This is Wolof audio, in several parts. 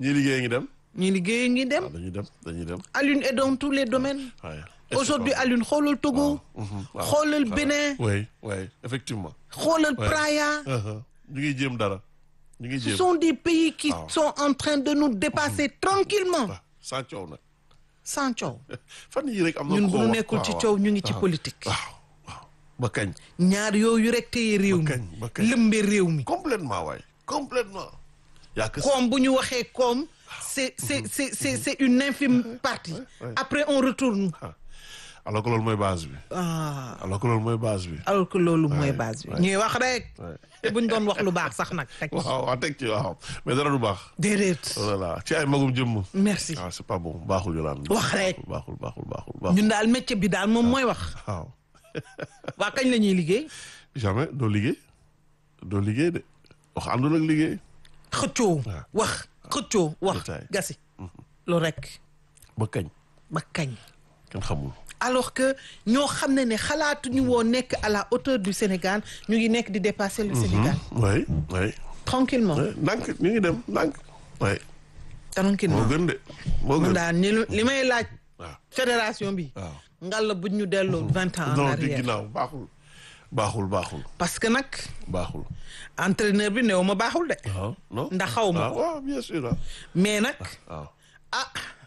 ñii liggéey ngi dem. ñi liggéey ngi dem waaw dañuy dem dañuy dem. Alioune est dans tous les domaines waaye. aujourd'hui Alioune xoolal Togo waaw. xoolal Bénin oui oui effectivement. xoolal Ouais. Praia ñu ngi jéem dara. ñu ngi ce jéem. sont des pays qui waaw. sont en train de nous dépasser tranquillement waaw sans coow nag. sans coow fan yii rek am na ñun ko bu ñu wax. nekkul ci waaw, coow ñu ngi ci waaw. politique waaw waaw ba kañ. ñaar yooyu rek téye réew mi Ba kañ, ba kañ. lëmbe réew mi complètement waay complètement. yaa que koom bu ñu waxee koom c'est c'est c'est c'est c'est une infime partie ouais. après on retourne ah alors que loolu mooy base bi. ah alors que loolu mooy base bi. alors que loolu mooy Ouais, base bi ouais. ñuy wax rek Ouais. te buñ doon wax lu baax sax nag teg waaw waaw teg ci waaw mais dara du baax. déedéet voilà ci ay magum jëmm. merci ah c'est pas bon baaxul yolaan. Wax rek. baaxul baaxul baaxul baaxul. ñun daal métier bi daal moom mooy wax waaw waa kañ la ñuy liggéey jamais doo liggéey doo liggéey de wax àndul ak liggéey. xëccoo Ouais. wax xëccoo wax Détail. gasi loolu rek ba kañ ba kañ kenn xamul. alors que ñoo xam ne ne xalaatuñu woon nekk à la hauteur du Sénégal ñu ngi nekk di dépasser le Sénégal oui oui. tranquillement oui ndànk ñu ngi dem ndànk. oui moo tranquillement gën de moo mun gën. daal ni lu- li may laaj waaw fédération bi waaw. ngalla buñ ñu delloo vingt ans en non di arrière ginnaaw baaxul. baaxul baaxul parce que nag baaxul. entraîneur bi néew ma baaxul de waaw non. ndax xaw ma ah ko waaw bien sûr ah. mais nag waaw. ah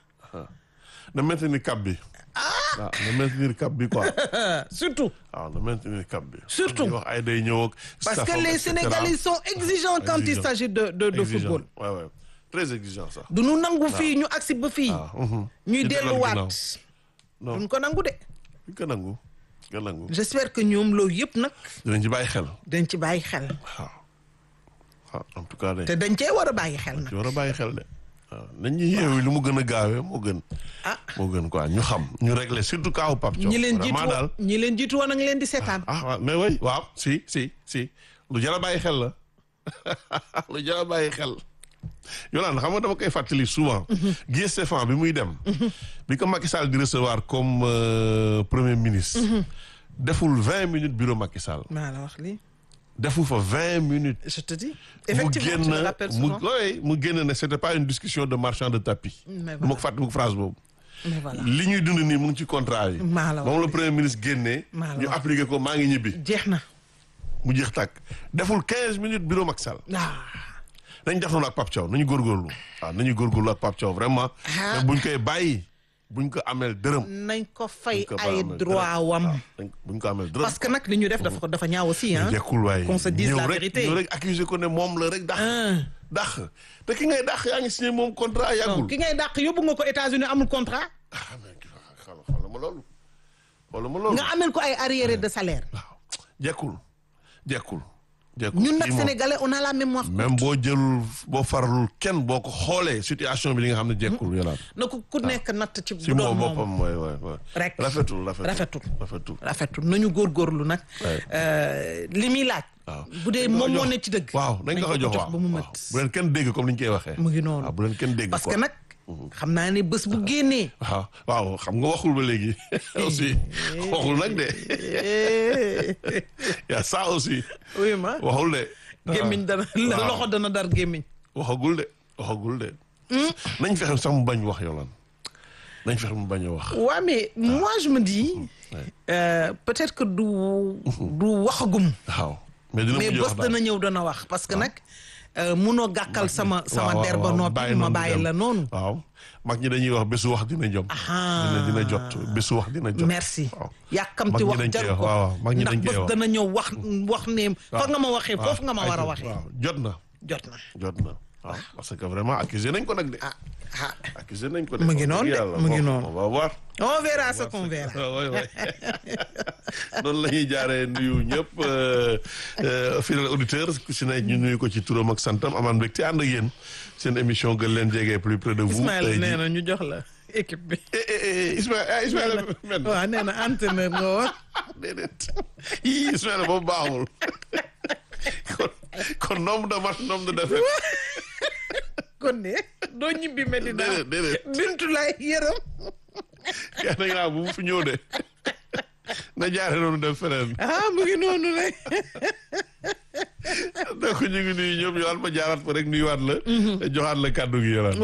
na maintenir cap bi. waaw na maintenir cap bi quoi. surtout waaw na maintenir cap bi. Surtout. ñu wax ay day ñëw ak. parce que staffam, les et cetera. Sénégalais sont exigeants quand il Exigeants. s'agit de de de Exigeant. football ouais ouais très exigeant ça. du ñu nangu fii ñu agsi ba fii waaw. mhm. ñuy Ci dellu delluwaat ginnaaw. non duñ ko nangu de duñ ko nangu nga nangu. j'espère que ñoom loolu yëpp nag dinañ ci bàyyi xel. dañ ci bàyyi xel waaw. waaw en tout cas de. te dañ cee war a bàyyi xel nag ci war a bàyyi xel de. waaw nañ ñu yeewu lu mu gën a gaawee moo gën. ah moo gën quoi ñu xam ñu régler surtout kaawu Pape Thiaw. ñi leen jiitu vraiment daal. woon ñi leen jiitu woon a ngi leen di seetaan ah waaw mais oui waaw si si si lu jar a bàyyi xel la lu jar a bàyyi xel Yolande xam nga dama koy fàttali souvent Guy Stéphane bi muy dem bi ko Macky Sall di recevoir comme euh, premier ministre deful vingt minutes bureau Macky Sall maa la wax lii defu fa vingt minutes je te dis mu effectivement tu me génn rappelles mu souvent oui mu génn ne c'était pas une discussion de marchand de tapis Mais du ma ko fàtte bu phrase boobu mais voilà li ñuy dund nii mu ngi ci contrat yi Maa la wax moom la premier ministre génnee Maa la ñu wax. appliqué ko maa ngi ñibbi jeex na mu jeex tàkk deful 15 minutes bureau Macky Sall ah nañ def noonu ak Pape Thiaw nañu góorgóorlu waaw nañu góorgóorlu ak Pape Thiaw vraiment Ah. te buñ koy bàyyi buñ ko ameel dërëm nañ ko fay buñ ko ay ameel droit dërëm. wam waaw, nañ- buñ ko ameel dërëm parce que nag li ñu def dafa dafa ñaaw aussi hein jekkul waaye qu'on se dise ñëw la rek vérité. ñëw rek accuser ko ne moom la rek dax ah dax te ki ngay dax yaa ngi signé moom contrat non yàggul ki ngay dàq yóbbu nga ko États-Unis amul contrat ah mais xool xoolal ma loolu xoolal ma loolu nga amel ko ay arriéré de salaire waaw jekkul jekkul jekkul ñun nag Kii moom- sénégalais on a la mémoire même boo jëlul boo faralul kenn boo ko xoolee situation bi li nga xam ne jekkul yolaan na ko ku nekk natt ci si bu doon moom moom boppam mooy waay waay Rek. rafetul rafetul Rafetul. rafetul rafetul nañu góorgóorlu nag Ouais. euh, li muy laaj waaw bu dee moom moo ne ci dëgg waaw nañ ko ko jox waaw ba mu waaw. mët bu leen kenn dégg comme ni ñu koy waxee mu ngi noonu waaw bu leen kenn dégg parce quoi. que nag xam naa ne bés bu génnee waaw waaw xam nga waxul ba léegi aussi waxul nag de y a ça aussi oui ma waxul de gémmiñ dana waaw. loxo dana dar gémmiñ waxagul de waxagul de nañ fexe sax mu bañ wax yolaan nañ fexe mu bañ a wax waa mais moi je me dis euh, peut-être que du du waxagum waaw mais dina mais mujj wax bés daal dana ñëw dana wax parce que nag euh, munoo gàkkal sama sama waaw, der ba waaw, noppi bàyyi ma noonu bàyyi dem. la noonu waaw mag ñi dañuy wax bésu wax dina jom dina dina jot bésu wax dina jot merci waaw yàkkamti Mag ñi wax dañ jar koy ko wax, waaw, mag ñi ndax dañ koy bés wax. dana ñëw wax wax ne fa nga ma waxee foofu nga ma war a ay- waxee waaw jot na jot na jot na waaw parce que vraiment accusé nañ ko nag de ah ah accusé nañ ko de Mu ngi wax noonu dëgg de, yàlla. mu ngi Bon, noonu. on va voir on verra ce qu'on verra waay waay noonu la ñuy jaaree nuyu ñëpp euh, euh, fidèle auditeur ku si ne ñu nuyu ko ci turam ak santam amaan mbégte ànd ak yéen seen émission gën leen jege plus près de vous Ismaël tey nee jii na ñu jox la équipe bi eh eh eh Ismaël ah Ismaël men waaw nee na entraîneur nga woon déedéet yii Ismaël boobu baaxul kon kon nombre de match nombre de défaite kon ne doo ñibbi Medina déedéet déedéet bintu lay yërëm yaa na nga bu mu fi ñëw de na jaare noonu dem feneen ah mu ngi noonu rek donc ñu ngi nuyu ñëpp yowaat ma jaaraat fa rek nuyuwaat la joxaat la kàddu gi yolaan